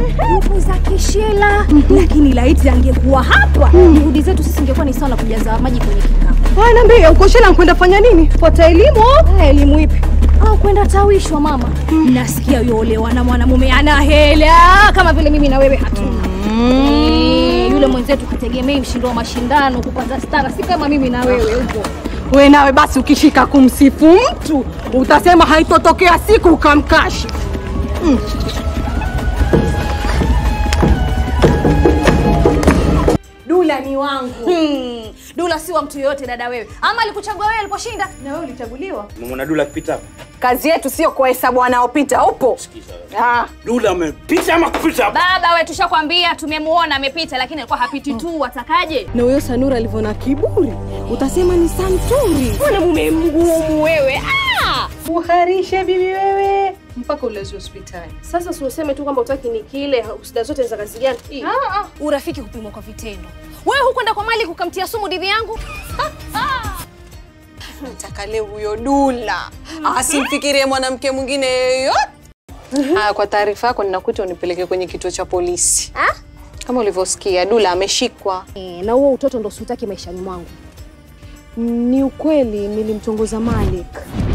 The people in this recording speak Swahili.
yupo za kishela lakini laiti angekuwa hapa juhudi zetu sisi ingekuwa ni sawa na kujaza maji kwenye kikapu Haya, niambie uko Shela kwenda fanya nini? Kupata elimu? Ah, elimu ipi au kwenda tawishwa mama nasikia yolewa na mwanamume ana hela kama vile mimi na wewe hatuna Eh, yule mwenzetu hategemei mshindo wa mashindano kupata stara si kama mimi na wewe huko We nawe basi ukishika kumsifu mtu utasema haitotokea siku ukamkashi. dula ni wangu hmm. dula si wa mtu yoyote dada wewe ama alikuchagua wewe aliposhinda Na wewe ulichaguliwa? Umemwona Dula akipita hapa? Kazi yetu sio kuhesabu wanaopita, upo? Ah. Dula amepita ama kupita hapa? baba we tushakwambia tumemuona amepita lakini alikuwa hapiti tu watakaje Na huyo Sanura alivyo na kiburi, utasema ni santuri. mwanamume mgumu wewe ah! Uharishe bibi wewe mpaka ulezi hospitali. sasa siuseme tu kwamba utaki ni kile usida zote za kazi gani Hii. urafiki kupimwa kwa vitendo wewe hukwenda kwa mali kukamtia sumu didhi yangu Nataka leo huyo Dula asimfikirie mwanamke mwingine yeyote. Haya, kwa taarifa yako ninakuita unipeleke kwenye kituo cha polisi. Kama ulivyosikia, Dula ameshikwa. e, na huo utoto ndo siutaki maishani mwangu Ni ukweli nilimtongoza Malik,